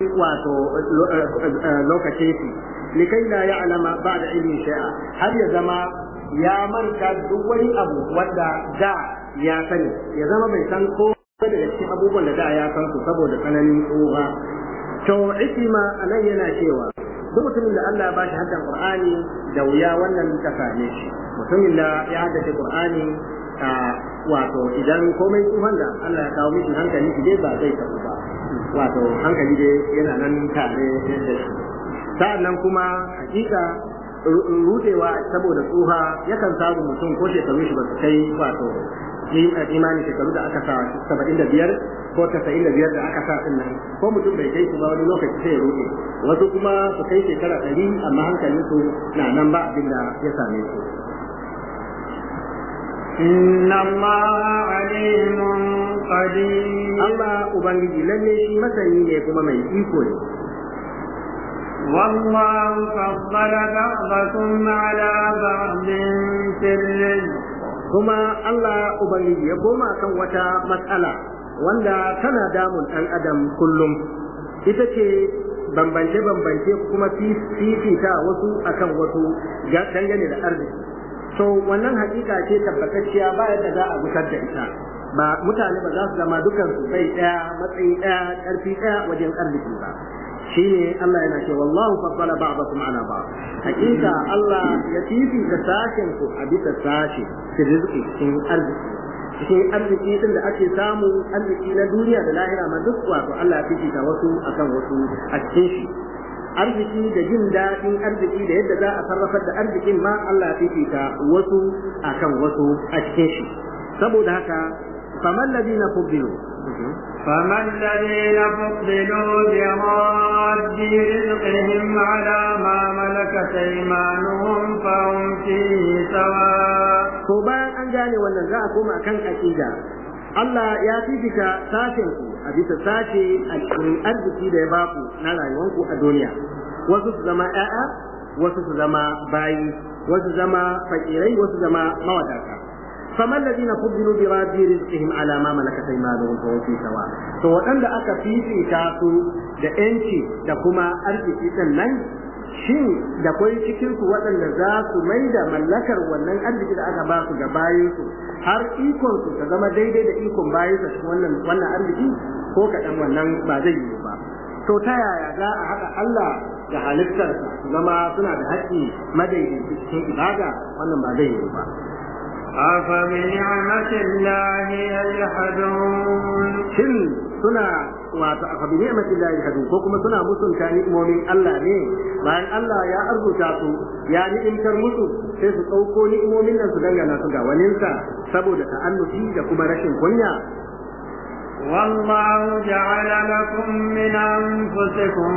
wato lokacin shi likai la ya'lama ba'da ilmi shay'a har ya zama ya manta duk wani abu wanda da ya sani ya zama bai san ko daga cikin abubuwan da da ya san su saboda tsananin tsoha to ikima anan yana cewa duk mutumin da Allah ya bashi haddan Qur'ani da wuya wannan ta same shi mutumin da ya haddace Qur'ani wato idan komai tsohon da Allah ya kawo mishi hankali shi dai ba zai tafi ba wato hankali dai yana nan tare da shi sa'annan kuma hakika rudewa saboda tsuha yakan samu mutum ko shekaru shi ba su kai wato imani shekaru da aka sa saba'in da biyar ko tasa'in da biyar da aka sa din nan ko mutum bai kai su ba wani lokaci sai ya rude wasu kuma su kai shekara ɗari amma hankalin su na nan ba abin da ya same su إن الله عليم قدير Allah Ubangiji lalle shi masani ne kuma mai iko ne والله فضل بعضكم على بعض في الرزق kuma Allah Ubangiji ya koma kan wata matsala wanda tana damun ɗan adam kullum ita ce bambance-bambance kuma fifita wasu akan wasu dangane da arziki so wannan hakika ce tabbatacciya ba yadda za a gusar da ita ba mutane ba za su zama dukan su bai ɗaya matsayi ɗaya ƙarfi ɗaya wajen arziki ba shine Allah yana ce wallahu faddala ba'dakum ala ba'd hakika Allah ya fifita sashen ku a bisa sashe fi rizqi cikin arziki cikin arziki din da ake samu arziki na duniya da lahira ma duk wato Allah ya fifita wasu akan wasu a cikin shi arziki da jin daɗin arziki da yadda za a sarrafar da arzikin ma Allah ya fifita wasu akan wasu a cikin shi saboda haka faman ladina fuddilu فما الذين فضلوا براد رزقهم على ما ملكت ايمانهم فهم فيه سواء to bayan an gane wannan za a koma kan aqida Allah ya fifita sashen ku a bisa sashe a cikin arziki da ya baku na rayuwanku a duniya wasu su zama ƴaƴa wasu su zama bayi wasu zama fakirai wasu zama mawadata فما الذين فضلوا براد رزقهم على ما ملكت ايمانهم فهم في سواء to waɗanda aka fifita su da yanci da kuma arziki din nan shin da kwai cikin su waɗanda za su mai da mallakar wannan arziki da aka ba su ga bayin su har ikon su ta zama daidai da ikon bayin su cikin wannan wannan arziki ko kaɗan wannan ba zai yi ba to ta yaya za a haɗa Allah da halittarsa zama suna da haƙƙi madaidaici cikin ibada wannan ba zai yi ba أفبنعمة الله يجحدون shin suna wato a fabi ni'matin Allah yahdu ko kuma suna mutunta ni'imomin Allah ne bayan Allah ya arzuta su ya ni'imtar musu sai su ɗauko ni'imomin nan su dangana su ga waninsa saboda ta'annufi da kuma rashin kunya والله جعل لكم من أنفسكم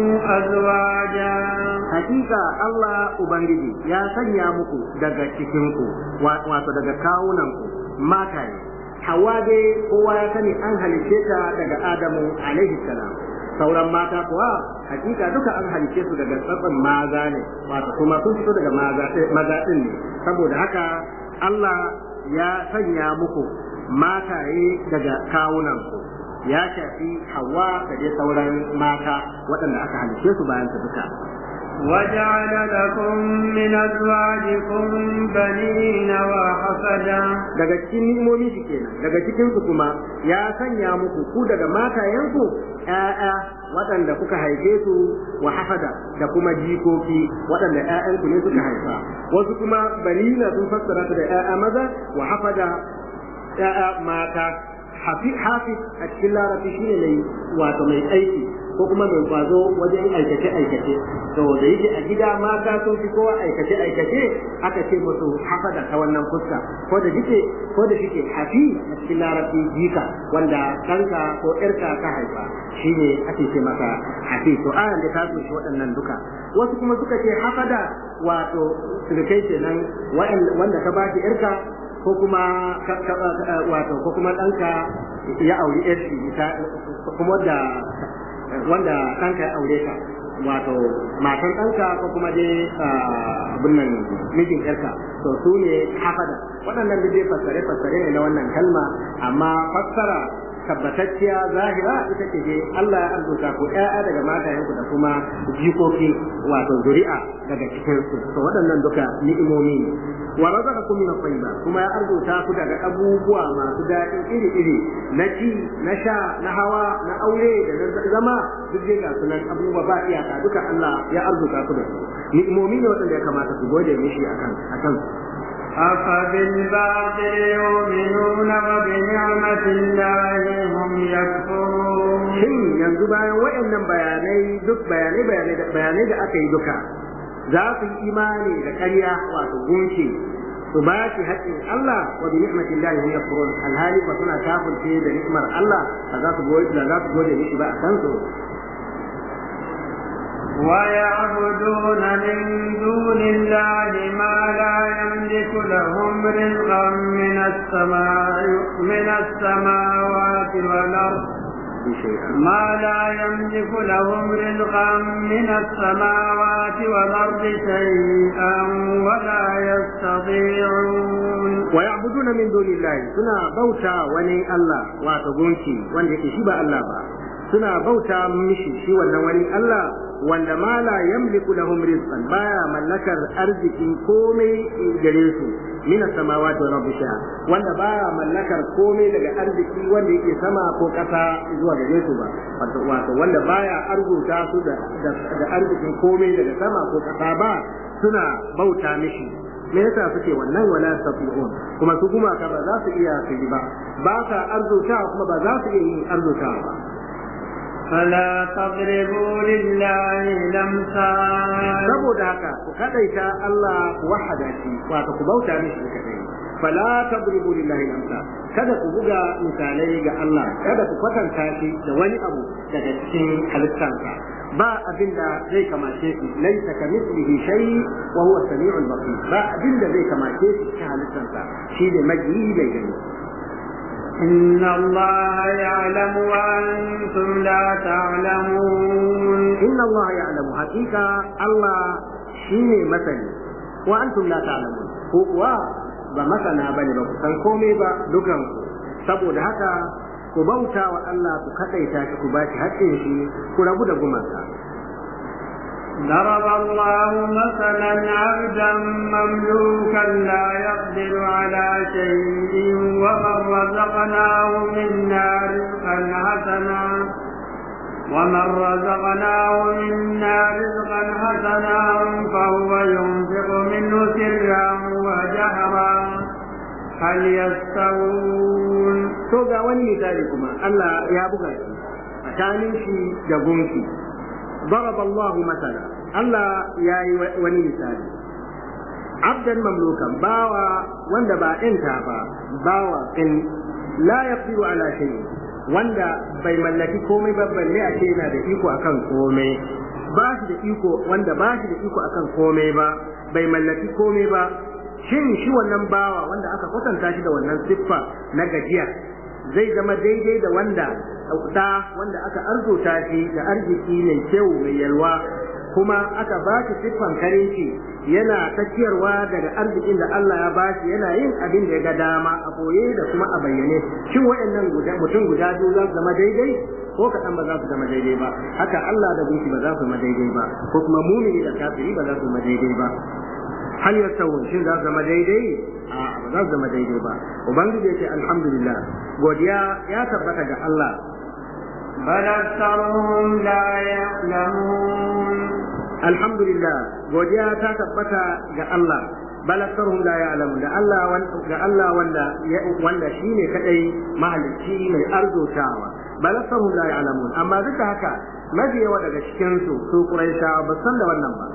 أزواجا hakika Allah Ubangiji ya sanya muku daga cikinku wato daga kawunanku mataye hawa dai kowa ya sani an halice ta daga Adamu alaihi salam sauran mata kuwa hakika duka an halice su daga tsatsan maza ne wato kuma sun fito daga maza din ne saboda haka Allah ya sanya muku mataye daga kawunanku ya shafi hawa da dai sauran mata waɗanda aka halice su bayan su duka وجعل لكم من أزواجكم بنين وحفدا daga cikin ni'imomi shi kenan daga cikin su kuma ya sanya muku ku daga matayenku ƴaƴa waɗanda kuka haife su wa hafada da kuma jikoki waɗanda ƴaƴanku ne suka haifa wasu kuma banina sun fassara su da ƴaƴa maza wa hafada ƴaƴa mata hafi hafi a cikin larabci shine mai wato mai aiki ko kuma mai kwazo wajen aikace aikace to da yake a gida mata sun fi kowa aikace aikace aka ce musu hafada ta wannan fuska ko da shike ko da shike hafi a cikin larabci jika wanda ɗanka ko ƴarka ka haifa shine ake ce masa hafi to ayan da ta kunshi waɗannan duka wasu kuma suka ce hafada wato surukai kenan wanda ka ba ki ƴarka ko kuma wato ko kuma ɗanka ya auri ƴarki kuma da wanda ɗanka ya aure ka wato matan ɗanka ko kuma dai abin nan mijin ƴarka to su ne hafada waɗannan da dai fassare fassare ne na wannan kalma amma fassara tabbatacciya zahira ita ce dai Allah ya arzuta ku ƴaƴa daga matayenku da kuma jikoki wato zuri'a daga cikin su to waɗannan duka ni'imomi ne wa razaqakum min at-tayyibat kuma ya arzuta ku daga abubuwa masu daɗi iri-iri na ci na sha na hawa na aure da na zama duk dai ga sunan abubuwa ba iyaka duka Allah ya arzuta ku da su ni'imomi ne waɗanda ya kamata ku gode mishi akan akan أفبالباطل يؤمنون وبنعمة الله هم يكفرون shin yanzu bayan waɗannan bayanai duk bayanai bayanai da aka yi duka za su yi imani da ƙarya wato gunki su ba shi haƙƙin Allah wa bi ni'matin Allah hum yakfurun alhali ba suna kafirce da ni'mar Allah ba za su gode za su gode mishi ba a kan su ويعبدون من دون الله ما لا يملك لهم رزقا من السماء من السماوات والأرض ما لا يملك لهم رزقا من السماوات والأرض شيئا ولا يستطيعون ويعبدون من دون الله سنا بوتا وني الله واتغونكي wanda yake shi ba Allah ba suna bauta mishi shi wannan wani Allah wanda ma la yamliku lahum rizqan baya mallakar arzikin komai gare su min samawati wal ardi shay'a wanda baya mallakar komai daga arziki wanda yake sama ko kasa zuwa gare su ba wato wato wanda baya arzuta su da da arzikin komai daga sama ko kasa ba suna bauta mishi me yasa suke wannan wala tafi'un kuma su kuma ka ba za su iya su yi ba ba sa arzuta kuma ba za su iya yin arzuta ba فلا تضربوا لله الأمثال saboda haka ku kadaita Allah ku wahada shi wato ku bauta mishi kadai fala tadribu lillahi al-amsal kada ku buga misalai ga Allah kada ku kwatanta shi da wani abu daga cikin halittarsa ba abinda zai kamace shi laisa ka mislihi shay wa huwa samiul basir ba abinda zai kamace shi cikin halittarsa shi ne majiyi bai gani إن الله يعلم وأنتم لا تعلمون إن الله يعلم حقيقة الله شيني مثلي وأنتم لا تعلمون هو ba masana ba ne ba ku san komai ba dukan saboda haka ku bauta wa Allah ku kadaita shi ku bashi haƙƙin shi ku rabu da gumaka ضرب الله مثلا عبدا مملوكا لا يقدر على شيء ومن رزقناه منا رزقا حسنا ومن رزقناه منا رزقا حسنا فهو ينفق منه سرا وجهرا هل يستوون to ga wani misali kuma Allah ya buga shi tsakanin shi da gunki ضرب الله مثلا الله يا وني مثالي عبدا مملوكا باوا wanda ba ɗinta ba bawa in la yaqdiru ala shay wanda bai mallaki komai ba balle a ce yana da iko akan komai ba shi da iko wanda ba shi da iko akan komai ba bai mallaki komai ba shin shi wannan bawa wanda aka kwatanta shi da wannan siffa na gajiya zai zama daidai da wanda da wanda aka arzuta shi da arziki mai kyau mai yalwa kuma aka ba shi siffan karinci yana tafiyarwa daga arzikin da Allah ya ba shi yana yin abin da ya ga dama a boye da kuma a bayyane shin waɗannan guda mutum guda biyu za su zama daidai ko kaɗan ba za su zama daidai ba haka Allah da gunki ba za su zama daidai ba ko kuma mumini da kafiri ba za su zama daidai ba hal yastawun shin za su zama daidai a ba za su zama daidai ba ubangiji ya ce alhamdulillah godiya ya tabbata ga Allah بل أكثرهم لا يعلمون alhamdulillah godiya ta tabbata ga Allah bal aktharuhum la ya'lamun da Allah ga Allah wanda wanda shine kadai mahalicci mai arzutawa bal aktharuhum la ya'lamun amma duk da haka mafi yawa daga cikin su su Quraishawa ba san da wannan ba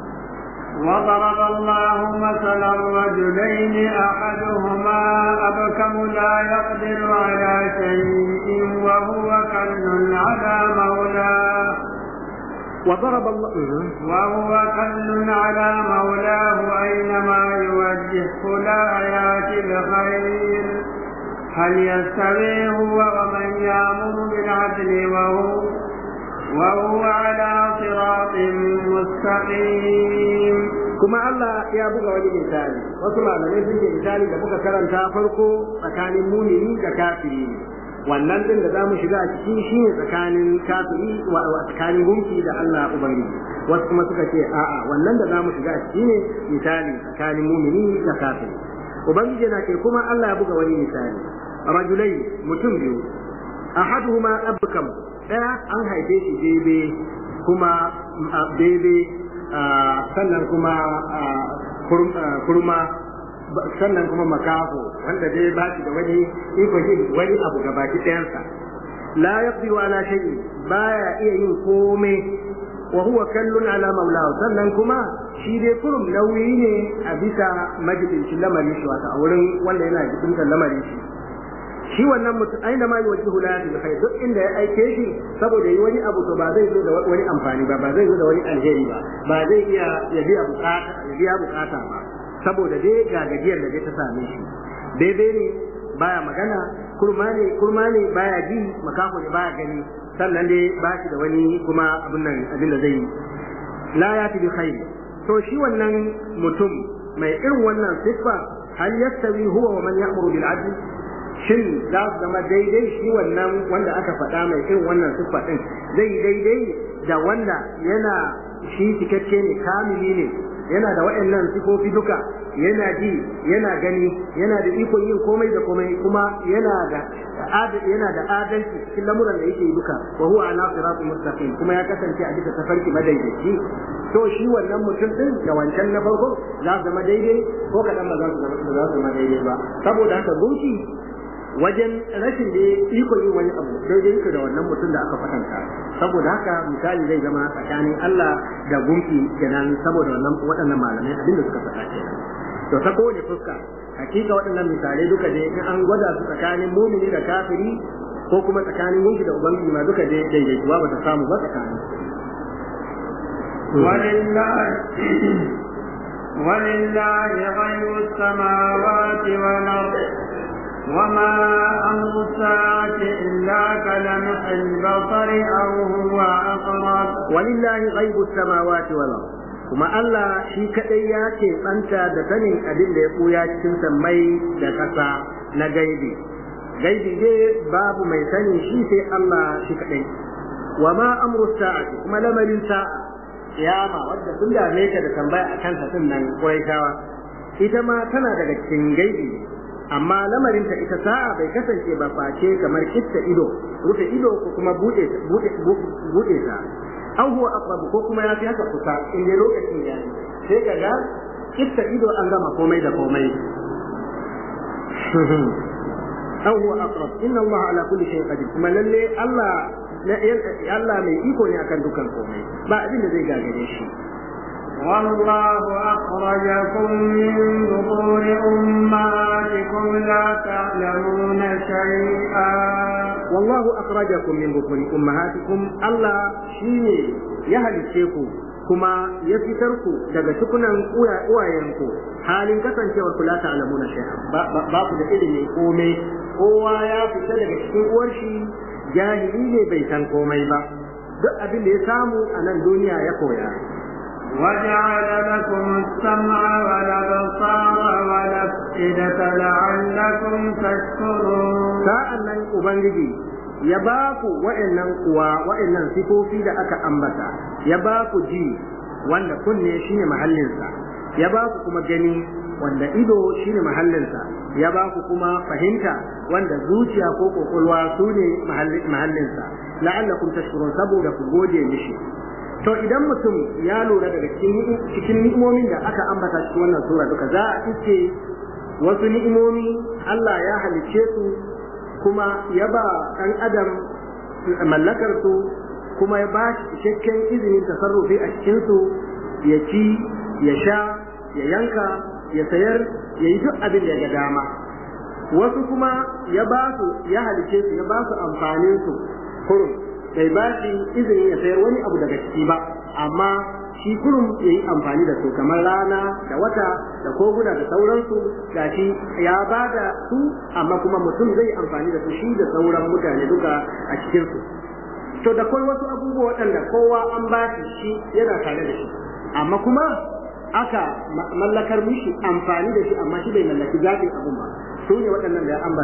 وضرب الله مثلا رجلين احدهما ابكم لا يقدر على شيء وهو كل على مولاه وضرب الله وهو كل على مولاه اينما يوجهه لا ياتي بخير هل يستوي هو ومن يامر بالعدل وهو وهو على صراط مستقيم kuma Allah ya buga wani misali wasu malamai sun ce misali da muka karanta farko tsakanin mumini da kafiri ne wannan din da zamu shiga a ciki shine tsakanin kafiri wa tsakanin gunki da Allah ubangiji wasu kuma suka ce a'a wannan da zamu shiga a ciki ne misali tsakanin mumini da kafiri ubangiji na ke kuma Allah ya buga wani misali rajulai mutum biyu ahaduhuma abkam daya an haife shi bebe kuma bebe sannan kuma kurma sannan kuma makaho wanda dai ba shi da wani iko yin wani abu ga baki ɗayansa la yaqdiru ala shay'i baya iya yin komai wa huwa kallun ala maulahu sannan kuma shi dai kurum nauyi ne a bisa majalisin lamarin shi wata a wurin wanda yana jikin lamarin shi shi wannan mutum aina ma yuwajjihu la bi khair duk inda ya aike shi saboda yi wani abu to ba zai zo da wani amfani ba ba zai zo da wani alheri ba ba zai iya ya biya bukata ya biya bukata ba saboda dai ga gajiyar da ta same shi daidai ne baya magana kurma ne kurma ne baya ji makaho ne baya gani sannan dai ba shi da wani kuma abin nan abin da zai yi la ya bi khair to shi wannan mutum mai irin wannan siffa hal yastawi huwa wa man ya'muru bil adl shin za su zama daidai shi wannan wanda aka faɗa mai irin wannan siffa din zai daidai da wanda yana shi cikakke ne kamili ne yana da waɗannan sifofi duka yana ji yana gani yana da ikon yin komai da komai kuma yana da yana da adalci cikin lamuran da yake duka wa huwa ala siratul mustaqim kuma ya kasance a bisa tafarki madaidaici to shi wannan mutum din da wancan na farko za su zama daidai ko kaɗan ba za su zama daidai ba saboda haka gunki wajen rashin da ikon yin wani abu daidai yake da wannan mutum da aka kwatanta saboda haka misali zai zama tsakanin Allah da gunki kenan saboda wannan waɗannan malamai abinda suka faɗa kenan to ta kowane fuska hakika waɗannan misalai duka dai in an gwada su tsakanin mumini da kafiri ko kuma tsakanin gunki da ubangiji ma duka dai daidaituwa ba ta samu ba tsakanin ولله ولله غيب السماوات والأرض وما أمر الساعة إلا كلمح البصر أو هو أقرب ولله غيب السماوات والأرض kuma Allah shi kaɗai ya ce ɓanta da sanin abin da ya ɓuya cikin sammai da ƙasa na gaibi. Gaibi dai babu mai sani shi sai Allah shi kaɗai. Wa ma amru sa'ati kuma lamarin sa'a kiyama wadda sun dame ka da tambaya a kansa din nan Qurayshawa ita ma tana daga cikin gaibi amma lamarinta ita sa'a bai kasance ba face kamar kitta ido rufe ido ko kuma bude bude bude ta aw huwa aqrab ko kuma ya fi haka kusa in dai lokacin ya yi sai kaga kitta ido an gama komai da komai aw huwa aqrab inna Allah ala kulli shay'in qadir kuma lalle Allah Allah mai iko ne akan dukan komai ba abin da zai gagare shi والله أخرجكم من بطون أمهاتكم لا تعلمون شيئا والله أخرجكم من بطون أمهاتكم الله شيني يهل الشيخ kuma ya fitar ku daga tukunan uwayenku halin kasancewar ku la ta'lamuna shay'an ba ku da ilimi komai kowa ya fita daga cikin uwar shi jahili ne bai san komai ba duk abin da ya samu a nan duniya ya koya وجعل لكم السمع والأبصار والأفئدة لعلكم تشكرون sa'an nan Ubangiji ya ba ku wa'annan kuwa wa'annan sifofi da aka ambata ya ba ku ji wanda kunne shine mahallinsa ya ba ku kuma gani wanda ido shine mahallinsa ya ba ku kuma fahimta wanda zuciya ko kokolwa su ne mahallinsa la'allakum tashkurun saboda ku gode mishi to idan mutum ya lura daga cikin ni'imomin da aka ambata cikin wannan sura duka za a iske wasu ni'imomi Allah ya halicce su kuma ya ba ɗan adam mallakar su kuma ya ba shi cikakken izinin tasarrufi a cikin su ya ci ya sha ya yanka ya sayar ya yi duk abin da ya ga dama wasu kuma ya ba su ya halicce su ya ba su amfanin su kurum bai ba shi izinin ya sayar wani abu daga ciki ba amma shi kurum ya yi amfani da su kamar rana da wata da koguna da sauransu ga shi ya ba da su amma kuma mutum zai amfani da su shi da sauran mutane duka a cikinsu to da kai wasu abubuwa waɗanda kowa an ba shi shi yana tare da shi amma kuma aka mallakar mishi amfani da shi amma shi bai mallaki zaɓin abun ba su ne waɗannan da ya ambata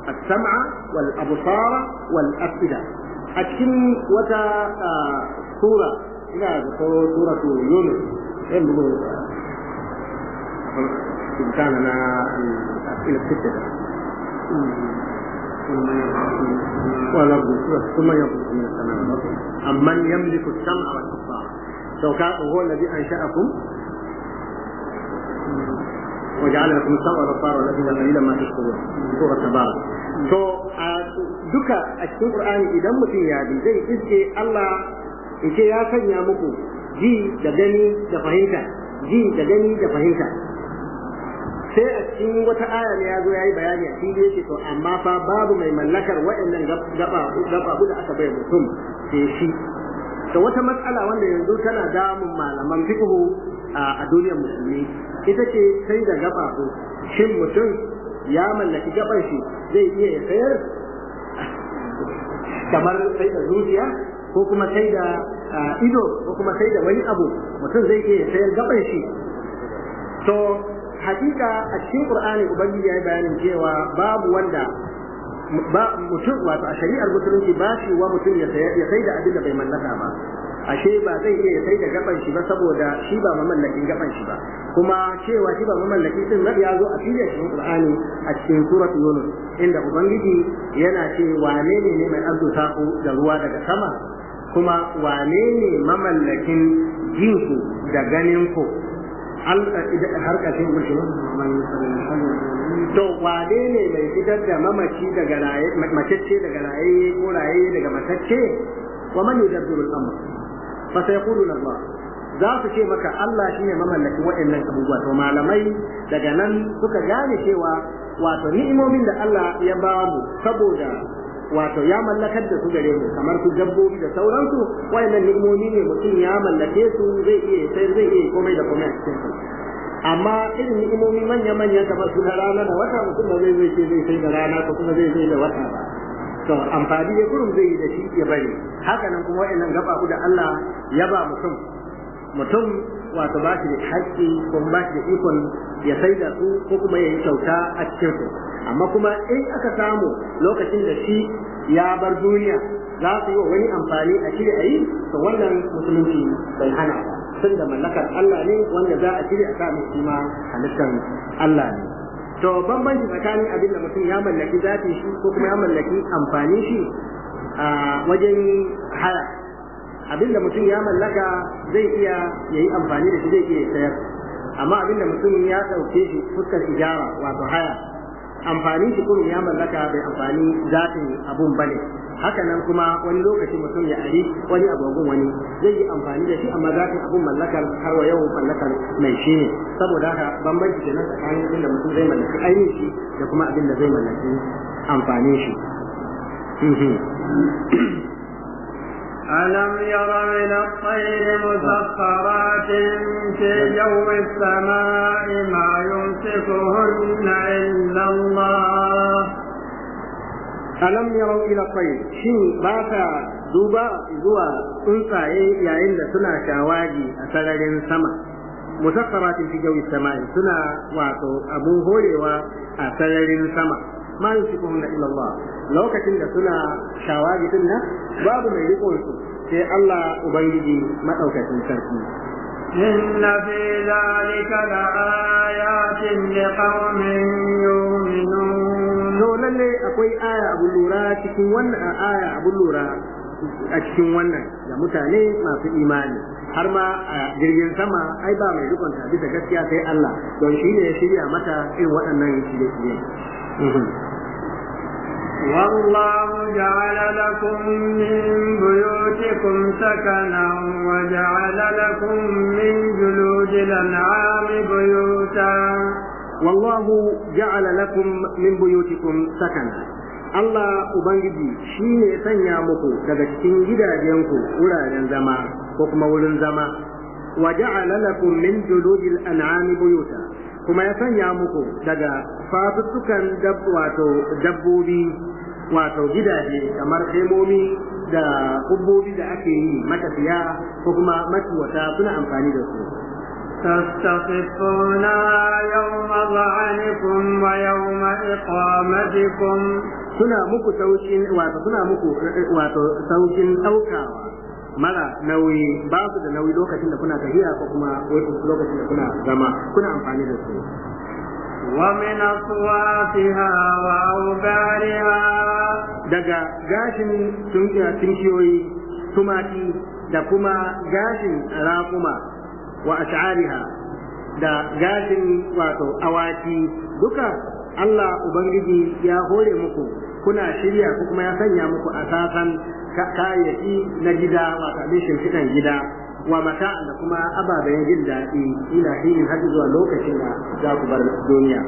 as-sam'a wal absara wal afida a cikin wata sura ina da ko suratu yunus ɗin bugu كان أنا إلى الستة والأرض ثم ينقص من السماء أمن يملك السمع والأبصار سو كان هو الذي أنشأكم وجعل لكم السمع والأبصار والذين قليلا ما تشكرون سورة تبارك to duka a cikin Qur'ani idan mutum ya bi zai iske Allah yace ya sanya muku ji da gani da fahimta ji da gani da fahimta sai a cikin wata aya ne ya zo ya yi bayani a fili yake to amma fa babu mai mallakar waɗannan gaba gaba da aka bai mutum sai shi to wata matsala wanda yanzu tana damun malaman fiqhu a duniyar musulmi ita ce sai da gaba ko shin mutum ya mallaki gaban shi zai iya ya sayar kamar sai da zuciya ko kuma sai da ido ko kuma sai da wani abu mutum zai iya ya sayar gaban shi to hakika a cikin qur'ani ubangiji ya yi bayanin cewa babu wanda ba mutum wato a shari'ar musulunci ba shi wa mutum ya sai da abin da bai mallaka ba ashe ba zai iya sai da gaban shi ba saboda shi ba mamallakin gaban shi ba kuma cewa shi ba mamallaki din na ya zo a filin cikin qur'ani a cikin surat yunus inda ubangiji yana ce wane ne ne mai arzuta ku da ruwa daga sama kuma wane ne mamallakin jinku da ganin ku har ƙarshen gushe to wane ne mai fitar da mamaci daga raye macece daga raye ko raye daga matacce wa man yudabbiru al-amr fa sayaquluna Allah za su ce maka Allah shine mamallakin waɗannan abubuwa to malamai daga nan suka gane cewa wato ni'imomin da Allah ya ba mu saboda wato ya mallakar da su gare mu kamar su dabbobi da sauransu wayannan ni'imomi ne mutum ya mallake su zai iya sai zai iya komai da komai a cikin su amma irin ni'imomi manya manya kamar su na rana da wata mutum ba zai zai ce zai sai da rana ko kuma zai sai da wata ba to amfani da kurum zai yi da shi ya bari haka nan kuma wayannan gaba da Allah ya ba mutum mutum wato ba shi da haƙƙi ko ba shi da ikon ya sai da su ko kuma ya yi kyauta a cikin su amma kuma in aka samu lokacin da shi ya bar duniya za su yi wa wani amfani a shirya a yi to wannan musulunci bai hana ba tun da mallakar Allah ne wanda za a shirya a sa mai shi ma halittar Allah ne to bambanci tsakanin abin da mutum ya mallaki zafi shi ko kuma ya mallaki amfani shi a wajen haya abinda mutum ya mallaka zai iya yayi amfani da shi zai iya sayar amma abinda mutum ya dauke shi fuskar ijara wato haya amfani shi kuma ya mallaka bai amfani zatin abun bane haka nan kuma wani lokaci mutum ya ari wani agogon wani zai yi amfani da shi amma zatin abun mallakar har wa yau mallakar mai shi ne saboda haka bambanci kenan tsakanin abinda mutum zai mallaki ainihin shi da kuma abinda zai mallaki amfanin shi ألم ير إلى الطير مسخرات في جو السماء ما يمسكهن إلا الله ألم يروا إلى الطير شين باتا دوبا زوا tsuntsaye yayin da suna shawagi a sararin sama musakkaratin fi jawi samai suna wato abun horewa a sararin sama ma yusikuhunna illa Allah lokacin da suna shawagi din nan babu mai rikon su sai Allah ubangiji madaukakin sarki إن في ذلك لآيات لقوم يؤمنون to lalle akwai aya abu lura cikin wannan aya abu lura a cikin wannan da mutane masu imani har ma a jirgin sama ai ba mai rikon ta bisa gaskiya sai Allah don shi ne ya shirya mata irin waɗannan shirye-shirye والله جعل لكم من بيوتكم سكنا وجعل لكم من جلود الأنعام بيوتا والله جعل لكم من بيوتكم سكنا Allah Ubangiji shi ne sanya muku daga cikin gidajenku wuraren zama ko kuma wurin zama wa ja'ala lakum min juludil an'ami buyuta kuma ya sanya muku daga fatuttukan wato dabbobi wato gidaje kamar hemomi da kubbobi da ake yi matafiya ko kuma matuwata suna amfani da su تستخفونها يوم ظعنكم ويوم إقامتكم suna muku saukin wato suna muku wato saukin daukawa mara nauyi ba su da nauyi lokacin da kuna tafiya ko kuma lokacin da kuna zama kuna amfani da su ومن أصواتها وأوبارها daga gashin tunkiyoyi tumaki da kuma gashin raƙuma wa ash'ariha da gashin wato awaki duka Allah Ubangiji ya hore muku kuna shirya ko kuma ya sanya muku asasan kayayyaki na gida wato abin shimfiɗan gida wa mata da kuma ababen jin daɗi ila hinin har zuwa lokacin da za ku bar duniya.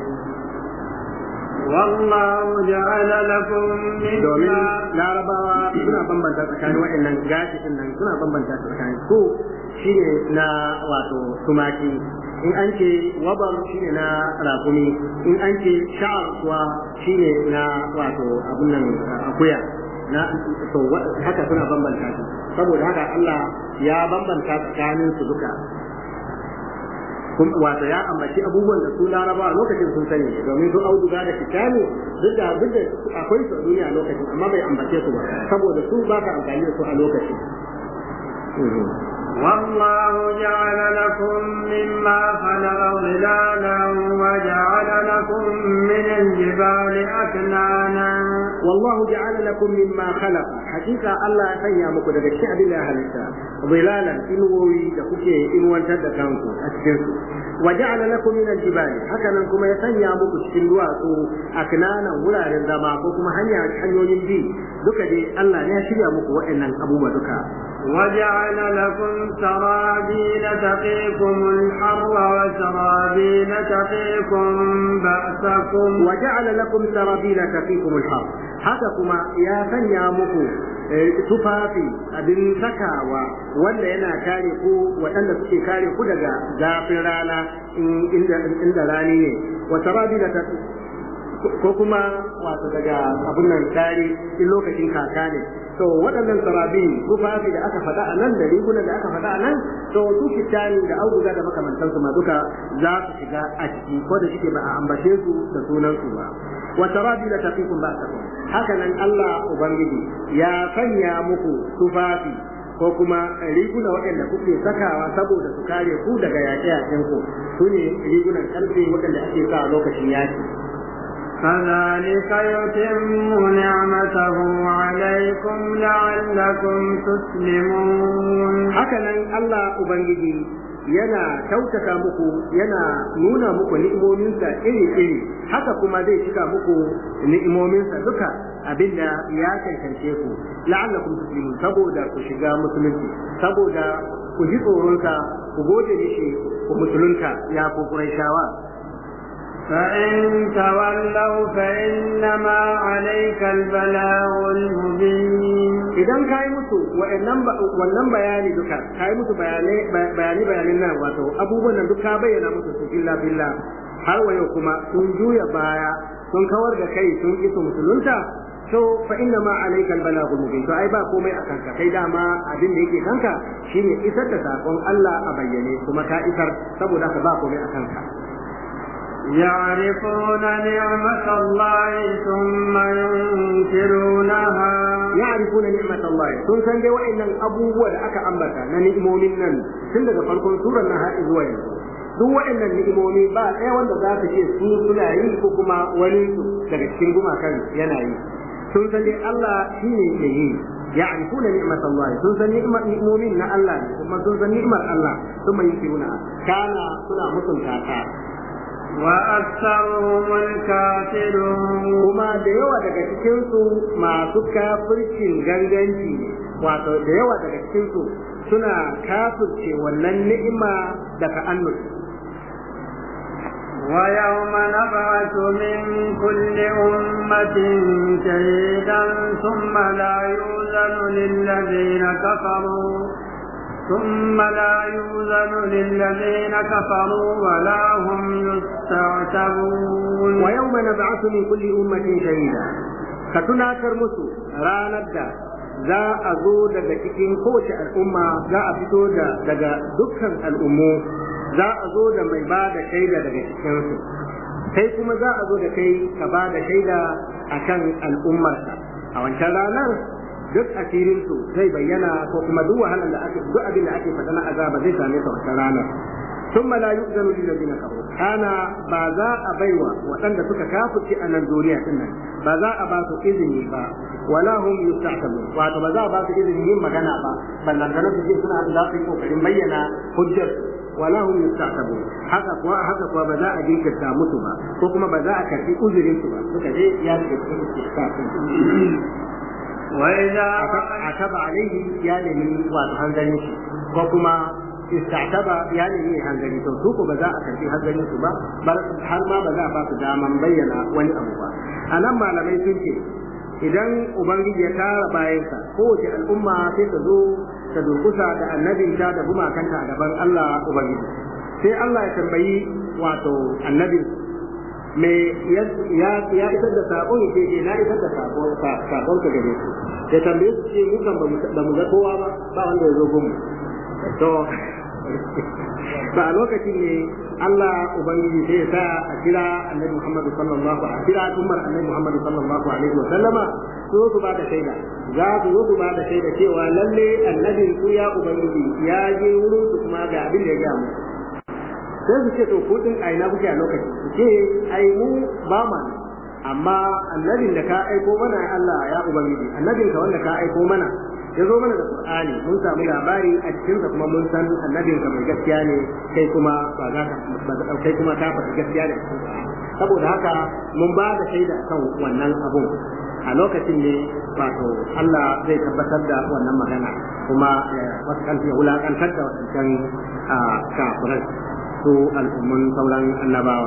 والله جعل لكم domin مما larabawa suna bambanta tsakanin waɗannan gashi din nan suna bambanta tsakanin su shine na wato tumaki in an ce wabar shine na rakumi in an ce sha'ar kuwa shine na wato abun nan akuya na to wa- haka suna bambanta su saboda haka Allah ya bambanta tsakanin su duka Kun- wato ya ambaci abubuwan da su laraba lokacin sun sani domin su auduga da kitani duk da duk da akwai su a duniya a lokacin amma bai ambace su ba saboda su ba ka amfani da su a lokacin والله جعل لكم مما خلق ظلالا وجعل لكم من الجبال أكنانا والله جعل لكم مما خلق حقيقة الله يسيا muku daga cikin abin da ya halitta zilalan inuwoyi da kuke inuwantar da kanku a cikin su wa ja'ala lakum min al-jibali haka nan kuma ya sanya muku cikin duwatsu aknanan wuraren zama ko kuma hanya hanyoyin bi duka dai Allah ne ya shirya muku waɗannan abubuwa duka وجعل لكم سرابيل تقيكم الحر وسرابيل تقيكم بأسكم وجعل لكم سرابيل تقيكم الحر haka kuma ya sanya muku eh, tufafi abin sakawa wanda yana kare ku waɗanda suke kare ku daga zafin rana in- inda inda rani ne wa sarabila ta ko kuma wato daga abin nan kare in lokacin kaka ne to waɗannan sarabi tufafi da aka faɗa a nan da rigunan da aka faɗa a nan to su kitani da auduga da makamantansu ma duka za su shiga a ciki ko da shike ba a ambace su da sunan su ba wa sarabi la taqikum ba'sakum haka nan Allah ubangiji ya sanya muku tufafi ko kuma riguna waɗanda kuke sakawa saboda su kare ku daga yaƙe-yaƙen ku su ne rigunan ƙarfe waɗanda ake sa a lokacin yaƙi كذلك يتم نعمته عليكم لعلكم تسلمون haka nan Allah Ubangiji yana kyautata muku yana nuna muku ni'imominsa iri-iri haka kuma zai cika muku ni'imominsa duka abinda ya cancance ku la'allakum tuslimun saboda ku shiga musulunci saboda ku ji tsoronsa ku gode mishi ku musulunta ya ku Qurayshawa فإن تولوا فإنما عليك البلاغ المبين idan ka yi musu wa'annan ba- wannan bayani duka ka yi musu bayanai bayani bayanin nan wato abubuwan nan duka bayyana musu su filla filla har wa yau kuma sun juya baya sun kawar da kai sun ki su musulunta to fa inna ma alayka albalagul mubin to ai ba komai a kanka kai dama abin da yake kanka shine isar da sakon Allah a bayyane kuma ka isar saboda ka ba komai a kanka يعرفون نعمة الله ثم ينكرونها ya'rifuna ni'matallahi sun san dai wa'annan abubuwa da aka ambata na ni'imomin nan tun daga farkon surar nan har zuwa yanzu duk wa'annan ni'imomi ba ɗaya wanda za ka ce su suna yi ko kuma wani su daga cikin gumakan yana yi sun san dai Allah shine ke yi ya'rifuna ni'matallahi sun san ni'mar ni'imomin na Allah ne kuma sun san ni'mar Allah sun mai yusiruna kana suna mutunta ta وأكثرهم الكافرون kuma da yawa daga cikinsu masu kafircin ganganci ne wato da yawa daga cikinsu suna kafirce wannan ni'ima da ta'annus ويوم نبعث من كل أمة شهيدا ثم لا يؤذن للذين كفروا ثم لا يؤذن للذين كفروا ولا هم يستعتبون ويوم نبعث من كل أمة شهيدا كتناكر مسو ranar da za a zo daga cikin kowace al'umma za a fito da daga dukkan al'ummu za a zo da mai ba da shaida daga cikinsu kai kuma za a zo da kai ka ba da shaida akan al'ummarka a wancan ranar duk asirinsu zai bayyana ko kuma duk wahalar da ake duk abin da ake faɗa na azaba zai same su wancan ranar ثم لا يؤذن للذين كفروا كان بازا أبيوا وأن سكا كافر أن الدنيا كنا بازا أباس إذني با ولا هم يستعتبون وأن بازا أباس إذني هم مغانا با بل لن كانوا تجي سنة أن لا تقول كريم بينا حجر ولا هم يستعتبون haka kuwa haka kuwa ba za a jinkirta musu ba ko kuma ba za a karbi uzurin su ba suka je ya ce وإذا ataba alaihi ya nemi wato hanzarin shi ko kuma istataba ya nemi hanzari to su ko ba za a karbi hanzarin su ba har ma ba za a ba su daman bayyana wani abu ba a nan malamai sun ce idan ubangiji ya tara bayansa kowace al'umma sai ta zo ta durkusa da annabinta da gumakanta a gaban Allah ubangiji sai Allah ya tambayi wato annabin me ya ya isar da sabon ke ke na isar da sabon sabon ka gare su ya tambaye su ce mu kan ba mu ga kowa ba ba wanda ya zo gumu to ba a lokacin ne Allah ubangiji sai ya sa a kira annabi Muhammad sallallahu alaihi a kira ummar annabi Muhammad sallallahu alaihi wa sallama su su ba da shaida za su zo su ba da shaida cewa lalle annabin su ya ubangiji ya je wurin su kuma ga abin da ya ga mu sai su ce to ku din a ina kuke a lokaci su ce ai mu ba ma amma annabin da ka aiko mana Allah ya ubangiji annabin ka wanda ka aiko mana ya zo mana da Qur'ani mun samu labari a cikin sa kuma mun san annabin ka mai gaskiya ne kai kuma ba za ka ba za kai kuma ka faɗi gaskiya ne saboda haka mun ba da shaida kan wannan abun a lokacin ne wato Allah zai tabbatar da wannan magana kuma wasu kan ya wulakantar da wadancan kafirai su al'ummun sauran annabawa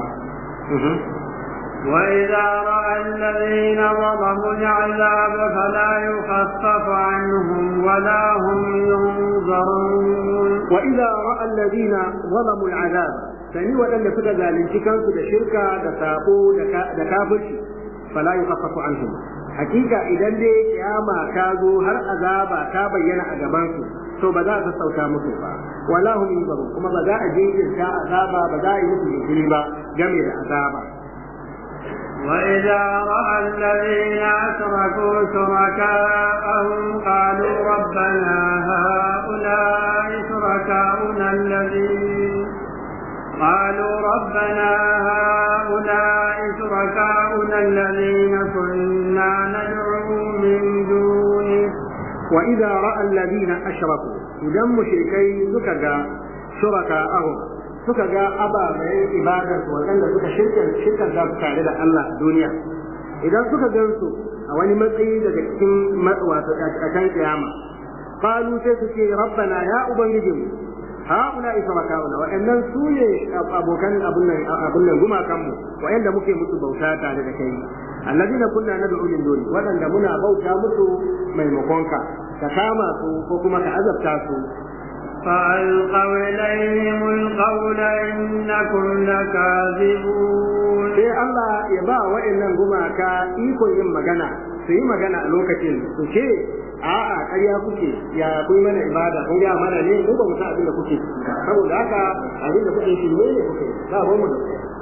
وإذا رأى الذين ظلموا العذاب فلا يخفف عنهم ولا هم ينظرون وإذا رأى الذين ظلموا العذاب sani waɗanda suka zalunci kansu da shirka da sako da kafirci fala yukhaffafu anhum hakika idan dai kiyama ta zo har azaba ta bayyana a gaban su to ba za a sassauta musu ba wala hum yunzarun kuma ba za a jinkirta azaba ba za a yi musu jinkiri ba game da azaba وإذا رأى الذين أشركوا شركاءهم قالوا ربنا هؤلاء شركاؤنا الذين قالوا ربنا هؤلاء شركاؤنا الذين كنا ندعو من دونه وإذا رأى الذين أشركوا إذا مشركين سكا شركاءهم suka ga ababen ibadar waɗanda suka shirka za su tare da Allah a duniya idan suka gan su a wani matsayi daga cikin wato a can kiyama qalu sai su ce rabbana ya ubangijinmu haula ishrakauna wa'annan su ne abokan abun nan abun nan gumakan mu wa'anda muke musu bauta tare da kai alladina kunna nad'u min duni waɗanda muna bauta musu maimakon ka ka kama su ko kuma ka azabta su فألقوا إليهم القول إنكم لكاذبون sai Allah ya ba wa'annan gumaka ikon yin magana su yi magana a lokacin su ce a'a ƙarya kuke ya kun mana ibada kun ga mana ne mu ba mu san abin da kuke saboda haka abin da kuke shi ne kuke ba ba mu da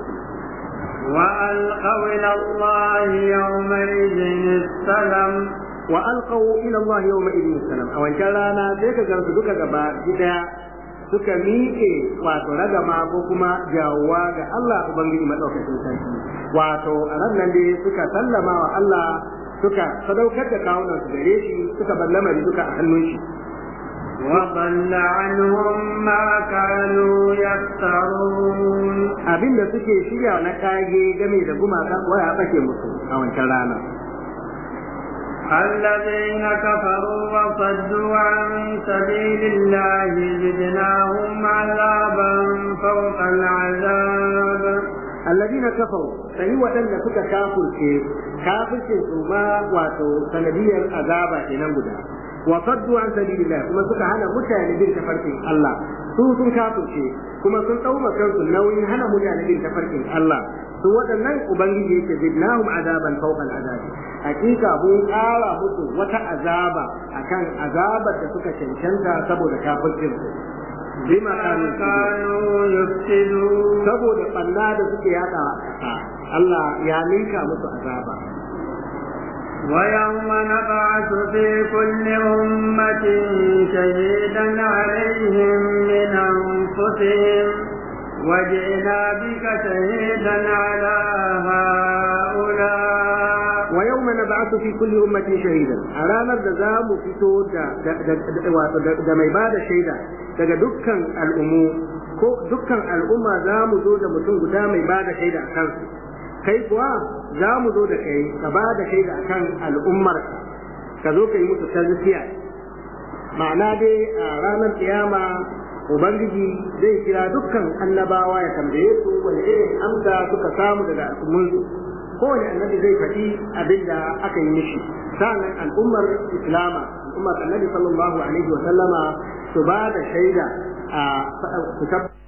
وألقوا إلى الله يومئذ السلام wa alqaw ila Allah yawma idin salam a wancan rana sai ka gansu duka gaba daya suka miƙe wato ragama ko kuma jawwa ga Allah ubangiji madaukakin sarki wato a ran nan dai suka sallama wa Allah suka sadaukar da kawunan su gare shi suka bar lamari duka a hannun shi وضل عنهم ما كانوا يفترون abinda suke shirya na kage game da gumaka waya bake musu a wancan rana الذين كفروا وصدوا عن سبيل الله زدناهم عذابا فوق العذاب الذين كفروا sai waɗanda suka kafirce kafircin su ma wato sanadiyar azaba kenan guda wa saddu an sabilillah kuma suka hana mutane bin tafarkin Allah su sun kafirce kuma sun ɗauma kansu nauyin hana mutane bin tafarkin Allah su waɗannan ubangiji yake zidnahum azaban fawqa azabi hakika mun ƙara musu wata azaba akan azabar da suka cancanta saboda kafircin su bima kanu كانوا يفسدون saboda ɓanna da suke yada a ƙasa Allah ya ninka musu azaba ويوم نبعث في كل أمة شهيدا عليهم من أنفسهم وجئنا بك شهيدا على هؤلاء wa yawma nab'athu fi kulli ummatin shahidan a ranar da za mu fito da wato da mai bada shaida daga dukkan al'ummu ko dukkan al'umma za mu zo da mutum guda mai bada shaida a kansu kai kuwa za mu zo da kai ka bada shaida a kan al'ummar ka zo ka yi musu tazkiya ma'ana dai a ranar kiyama ubangiji zai kira dukkan annabawa ya tambaye su wani irin amsa suka samu daga al'ummunsu kowane annabi zai faɗi abin da aka yi mishi sa'annan al'ummar islama al'ummar annabi sallallahu alaihi wa sallama su ba da shaida a su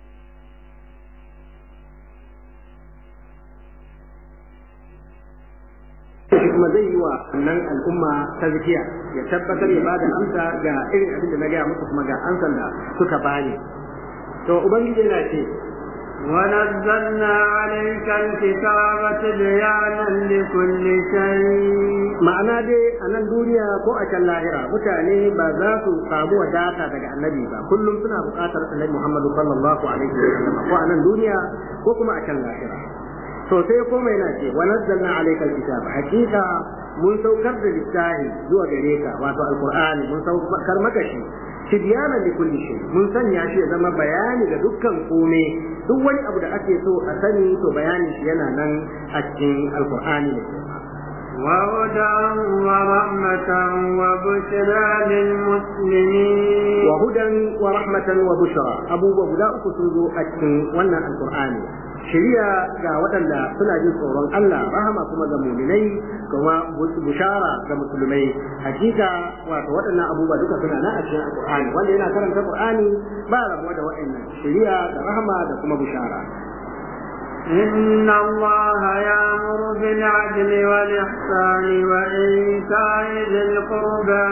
shi kuma zai yi wa wannan al'umma ta zikiya ya tabbatar ya bada amsa ga irin abin da na gaya musu kuma ga amsan da suka bani to ubangiji yana ce ونزلنا عليك الكتاب تبيانا لكل شيء ma'ana dai a nan duniya ko a can lahira mutane ba za su samu wadata daga annabi ba kullum suna buƙatar annabi Muhammadu sallallahu alaihi wa sallam ko a nan duniya ko kuma a can lahira to sai kuma yana ce wa nazzalna alayka alkitab hakika mun saukar da littafi zuwa gare ka wato alqur'ani mun saukar maka shi tibyana li kulli shay mun sanya shi ya zama bayani ga dukkan kome duk wani abu da ake so a sani to bayani shi yana nan a cikin alqur'ani ne وهدى ورحمة وبشرى للمسلمين وهدى ورحمة وبشرى أبو بودا أكتوزو أكتن وانا القرآن shiriya ga waɗanda suna jin tsoron Allah rahama kuma ga muminai kuma bushara ga musulmai hakika wato waɗannan abubuwa duka suna na a cikin alqur'ani wanda yana karanta qur'ani ba rabuwa da waɗannan shiriya da rahama da kuma bushara إن الله يأمر بالعدل والإحسان وإيتاء ذي القربى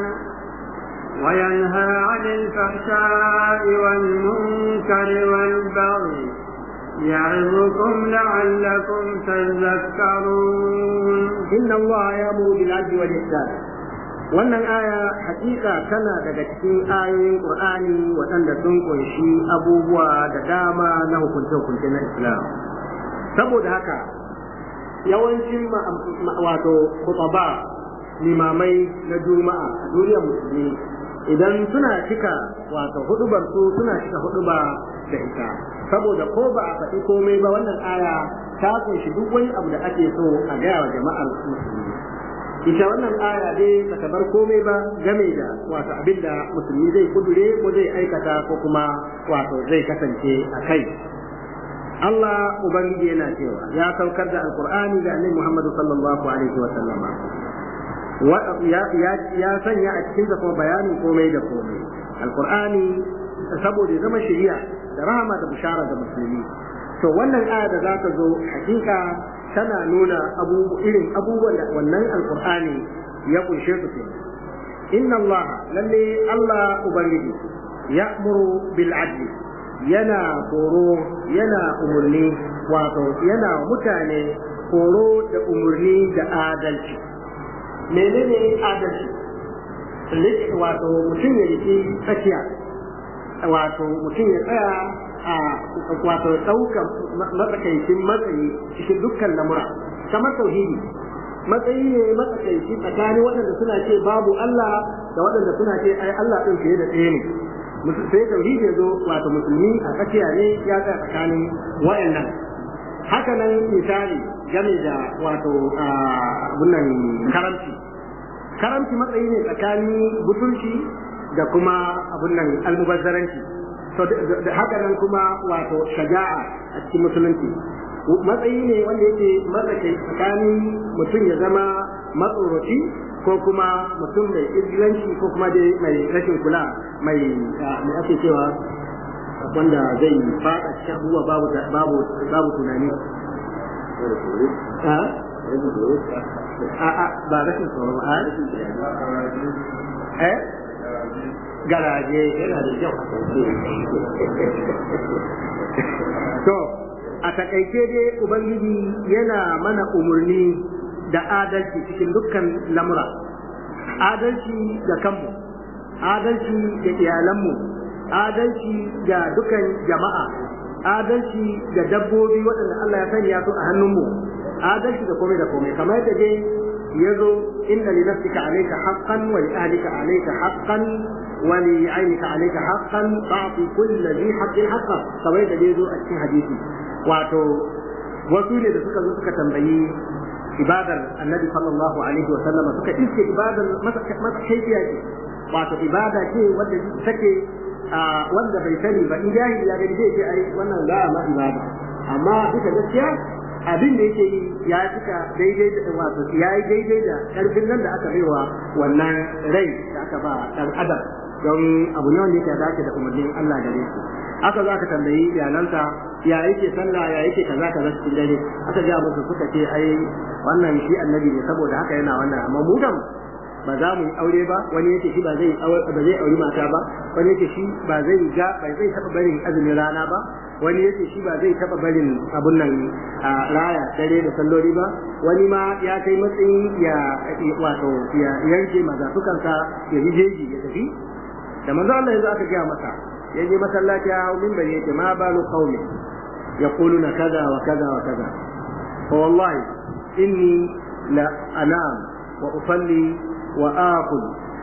وينهى عن الفحشاء والمنكر والبغي يعظكم لعلكم تذكرون إن الله يأمر بالعدل والإحسان wannan aya hakika tana daga cikin ayoyin Qur'ani waɗanda sun kunshi abubuwa da dama na hukunce-hukunce na Islam saboda haka yawancin wato kutaba limamai na juma'a a duniyar musulmi idan suna cika wato hudubar su suna cika huduba da ita saboda ko ba a faɗi komai ba wannan aya ta kunshi duk wani abu da ake so a gaya wa jama'ar musulmi ita wannan aya dai bata bar komai ba game da wato abin da musulmi zai kudure ko zai aikata ko kuma wato zai kasance a kai Allah Ubangiji yana cewa ya saukar da Alkur'ani da Annabi Muhammad sallallahu alaihi wa sallama ya sanya a cikin da kuma bayanin komai da komai Alkur'ani saboda zama shari'a da rahama da bishara ga musulmi to wannan aya da za ta zo hakika tana nuna irin abubuwan da wannan alkur'ani ya kunshe su ke inna Allah lalle Allah ubangiji ya'muru bil adli yana horo yana umurni wato yana mutane horo da umurni da adalci menene adalci wato mutum ya riki tsakiya wato mutum ya tsaya a wato ɗaukar matsakaicin matsayi cikin dukkan lamura kamar tauhidi matsayi ne matsakaici tsakanin waɗanda suna ce babu Allah da waɗanda suna ce ai Allah ɗin fiye da ɗaya ne sai tauhidi ya zo wato musulmi a tsakiya ne ya tsaya tsakanin waɗannan haka nan misali game da wato abunan karamci karamci matsayi ne tsakanin butulci da kuma abun nan almubazzaranci to da haka nan kuma wato shaja'a a cikin musulunci matsayi ne wanda yake matsakai tsakanin mutum ya zama matsoroci ko kuma mutum mai izgilanci ko kuma dai mai rashin kula mai mai ake cewa wanda zai fada cikin abubuwa babu babu babu tunani a a ba rashin tsoro ba eh garaje yana da kyau to a takaice dai ubangiji yana mana umarni da adalci cikin dukkan lamura adalci da kanmu adalci da iyalanmu adalci da dukan jama'a adalci da dabbobi waɗanda Allah ya sanya su a hannunmu adalci da komai da komai kamar yadda dai ya zo inna li nafsika alayka haqqan wa li ahlika alayka haqqan wa li aynika alayka haqqan fa'ti kulli dhi haqqin haqqan kamar yadda dai zo a cikin hadisi wato wasu ne da suka zo suka tambayi ibadar annabi sallallahu alaihi wa sallama suka iske ibadar masa kaifiya ce wato ibada ce wanda take wanda bai sani ba in jahili ya gani zai ce ai wannan za a ma ibada amma duka gaskiya abin da yake yi ya cika daidai da wato ya yi daidai da karfin nan da aka baiwa wannan rai da aka ba dan adam don abu ne wanda yake dace da umarnin Allah gare shi aka zo aka tambayi iyalansa ya yake sallah ya yake kaza kaza cikin dare aka ga musu suka ce ai wannan shi annabi ne saboda haka yana wannan amma mu kam ba za mu yi aure ba wani yake shi ba zai ba zai auri mata ba wani yake shi ba zai ga ba zai taba barin azumin rana ba wani yake shi ba zai taba barin abun nan a raya dare da salloli ba wani ma ya kai matsayin ya wato ya yanke mazafukansa ya yi jeji ya tafi da manzo Allah yanzu aka gaya masa ya je masallaci ya hau minbar yake ma balu qaumi yaquluna kaza wa kaza wa kaza fa wallahi inni la anam wa usalli وآكل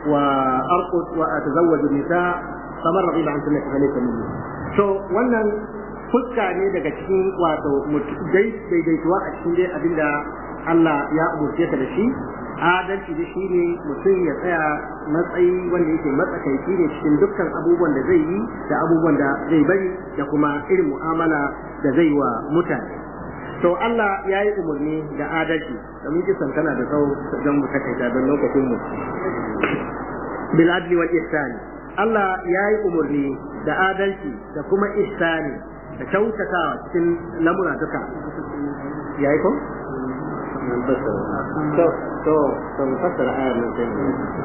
وأرقد وأتزوج النساء فمن رغب عن سنة فليس مني so wannan fuska ne daga cikin wato daidaituwa a cikin dai abinda Allah ya umurce ka da shi adalci da shi ne mutum ya tsaya matsayi wanda yake matsakaici ne cikin dukkan abubuwan da zai yi da abubuwan da zai bari da kuma irin mu'amala da zai wa mutane to Allah ya yi umarni da adalci domin kisan tana da tsawo don mu takaita don lokacin mu bil adli wal ihsani Allah ya yi umarni da adalci da kuma ihsani da kyautatawa cikin lamura duka ya yi ko to to to mu fassara ayar nan sai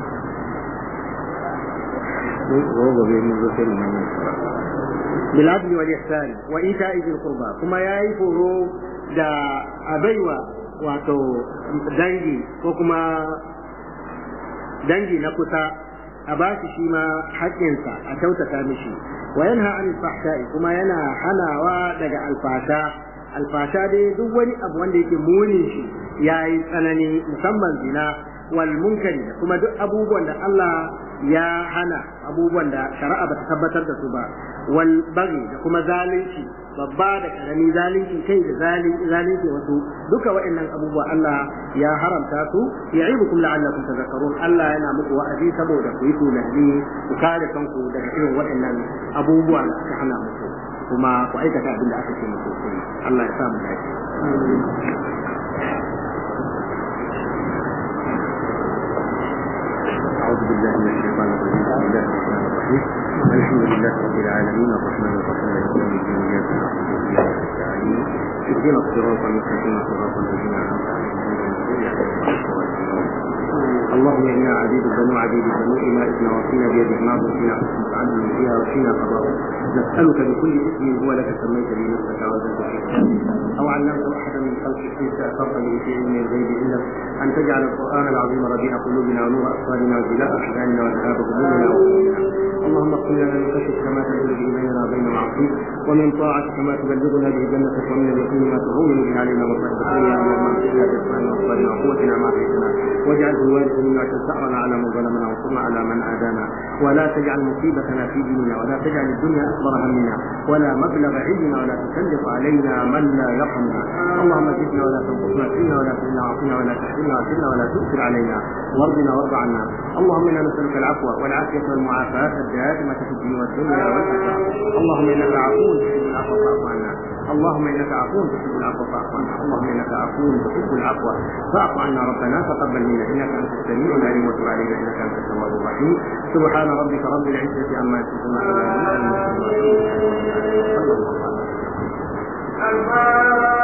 mu gobe mun zo sai mu bil adli wal ihsani wa ita'i dhil qurba kuma yayi foro da abaiwa wato dangi ko kuma dangi na kusa a ba shi shi ma haƙƙinsa a kyautata mishi wa yanha an fahsha'i kuma yana hanawa daga alfasha alfasha dai duk wani abu wanda yake munin shi yayi tsanani musamman zina wal munkari kuma duk abubuwan da Allah ya hana abubuwan da shari'a bata tabbatar da su ba wal bagi da kuma zalunci babba da karami zalunci kai da zalunci wasu duka waɗannan abubuwa Allah ya haramta su ya'idukum la'allakum tadhakkarun Allah yana muku wa'azi saboda ku yi tunani ku kare kanku daga irin waɗannan abubuwa da aka hana muku kuma ku aikata abin da aka ce muku Allah ya sa mu dace أعوذ بالله من الشيطان الرجيم بسم الله الرحمن الرحيم الحمد لله رب العالمين الرحمن الرحيم مالك يوم الدين إياك نعبد وإياك نستعين اهدنا الصراط المستقيم صراط الذين أنعمت عليهم غير المغضوب عليهم ولا الضالين اللهم إنا عبيد بنو عبيد بنو إمائك وفينا بيدك ماض فينا حكمك عدل فيها وفينا قضاء نسألك بكل اسم هو لك سميت به نفسك وزاد في أو علمت أحدا من خلقك أن تأثرت به في علم الغيب إلا أن تجعل القرآن العظيم ربيع قلوبنا ونور أبصارنا وجلاء أحزاننا وذهاب همومنا وغمومنا اللهم اغفر لنا من خشيتك ما تحول به بيننا وبين معصيتك ومن طاعتك ما تبلغنا به جنتك ومن اليقين ما تهون به علينا مصائب الدنيا اللهم اغفر لنا باسمائنا وابصارنا وقوتنا ما احييتنا واجعله الوارث منا ثأرنا على من ظلمنا وانصرنا على من عادانا ولا تجعل مصيبتنا في ديننا ولا تجعل الدنيا اكبر همنا ولا مبلغ علمنا ولا تسلط علينا من لا يرحمنا اللهم زدنا ولا تنقصنا فينا ولا تهنا عافنا ولا تحرمنا وعافنا ولا تؤثر علينا وارضنا وارض عنا اللهم انا نسالك العفو والعافيه والمعافاه الدائمه في الدين والدنيا والاخره اللهم انك عفو تحب العفو فاعف عنا اللهم انك عفو تحب العفو فاعف عنا اللهم انك عفو تحب العفو فاعف عنا ربنا تقبل منا انك انت السميع العليم وتب علينا انك انت التواب الرحيم سبحان ربك رب العزه عما يصفون وسلام على المرسلين والحمد لله رب العالمين صلى الله عليه وسلم